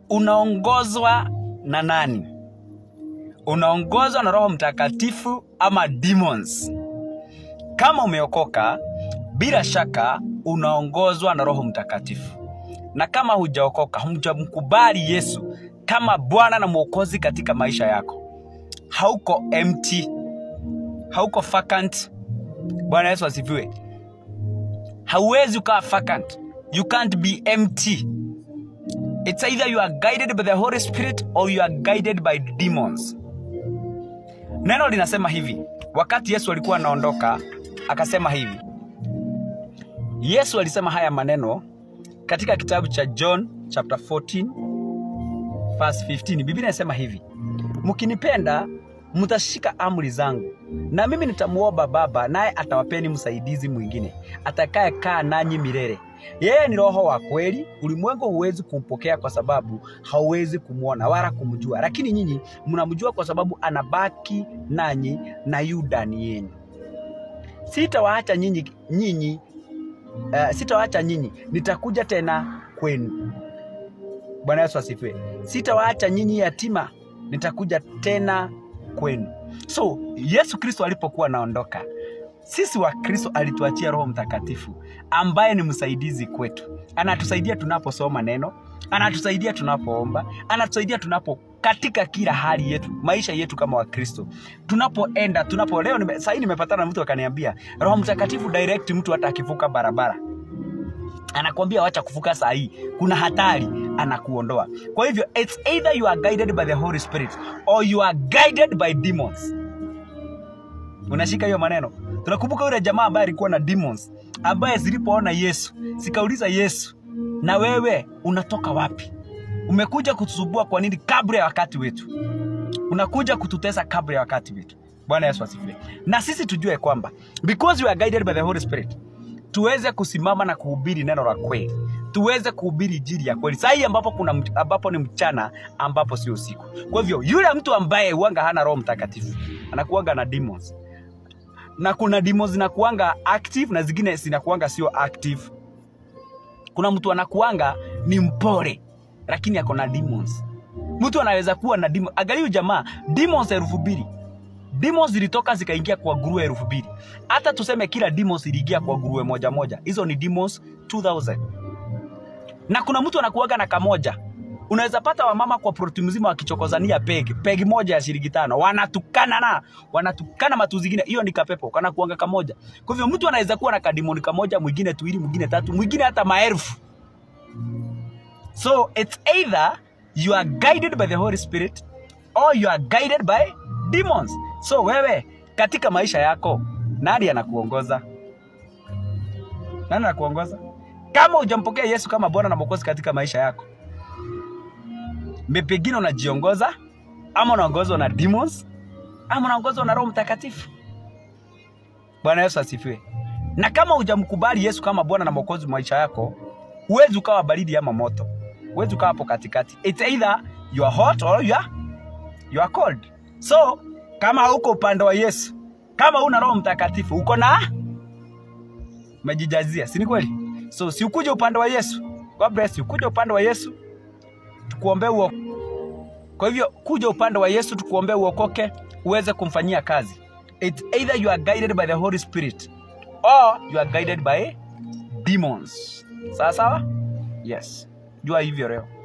unaongozwa na nani unaongozwa na roho mtakatifu ama demons kama umeokoka bila shaka unaongozwa na roho mtakatifu na kama hujaokoka hujamkubali yesu kama bwana na mwokozi katika maisha yako hauko empty hauko vacant bwana yesu asifiwe hauwezi ukawa vacant you can't be empty it's either you are guided by the holy spirit or you are guided by demons neno linasema hivi wakati yesu alikuwa anaondoka akasema hivi yesu alisema haya maneno katika kitabu cha john chapter 14 verse 15 biblia inasema hivi mkinipenda mtashika amri zangu na mimi nitamuomba baba naye atawapeni msaidizi mwingine atakaye kaa nanyi milele yeye ni roho wa kweli ulimwengu huwezi kumpokea kwa sababu hauwezi kumwona wala kumjua lakini nyinyi mnamjua kwa sababu anabaki nanyi na yu ndani yenu sitawaacha nyinyi nyinyi uh, sitawaacha nyinyi nitakuja tena kwenu bwana yesu asifiwe sitawaacha nyinyi yatima nitakuja tena kwenu so yesu kristo alipokuwa anaondoka sisi wa kristo alituachia roho mtakatifu ambaye ni msaidizi kwetu anatusaidia tunaposoma neno anatusaidia tunapoomba anatusaidia tunapo katika kila hali yetu maisha yetu kama wakristo tunapoenda tunapo leo nime, sahii nimepatana na mtu akaniambia roho mtakatifu direct mtu hata akivuka barabara anakwambia wacha kuvuka saa hii kuna hatari anakuondoa kwa hivyo it's either you are guided by the holy spirit or you are guided by demons unashika hiyo maneno tunakumbuka yule jamaa ambaye alikuwa na demons ambaye zilipoona yesu zikauliza yesu na wewe unatoka wapi umekuja kutusubua kwa nini kabla ya wakati wetu unakuja kututesa kabla ya wakati wetu bwana yesu asifiwe na sisi tujue kwamba because we are guided by the holy spirit tuweze kusimama na kuhubiri neno la kweli tuweze kuhubiri injili ya kweli sahii ambapo kuna ambapo ni mchana ambapo sio usiku kwa hivyo yule mtu ambaye huanga hana roho mtakatifu anakuanga na demons na kuna demons zinakuanga active na zingine zinakuanga sio active kuna mtu anakuanga ni mpole lakini ako na demons mtu anaweza kuwa na demons angalia jamaa demons elfu mbili demons zilitoka zikaingia kwa nguruwe elfu mbili hata tuseme kila demons iliingia kwa nguruwe moja moja hizo ni demons 2000 na kuna mtu anakuaga na kamoja unaweza pata wamama kwa proti mzima wakichokozania pegi pegi moja ya shilingi tano wanatukana na wanatukana matu zingine hiyo ni kapepo kana kuanga kamoja kwa hivyo mtu anaweza kuwa na kadimoni kamoja mwingine tuwili mwingine tatu mwingine hata maelfu so it's either you are guided by the holy spirit or you are guided by demons so wewe katika maisha yako nani anakuongoza nani anakuongoza kama hujampokea yesu kama bwana na mwokozi katika maisha yako pengine unajiongoza ama unaongozwa na demons ama unaongozwa na roho mtakatifu bwana yesu asifiwe na kama hujamkubali yesu kama bwana na mwokozi maisha yako huwezi ukawa baridi ama moto huwezi ukawa hapo katikati It's either you are hot or you are, you are cold so kama hauko upande wa yesu kama una roho mtakatifu uko na umejijazia si ni kweli so si ukuje upande wa yesu god bless you kuja upande wa yesu tukuombee uo kwa hivyo kuja upande wa yesu tukuombee uokoke uweze kumfanyia kazi It's either you are guided by the holy spirit or you are guided by demons sawa sawa yes jua hivyo leo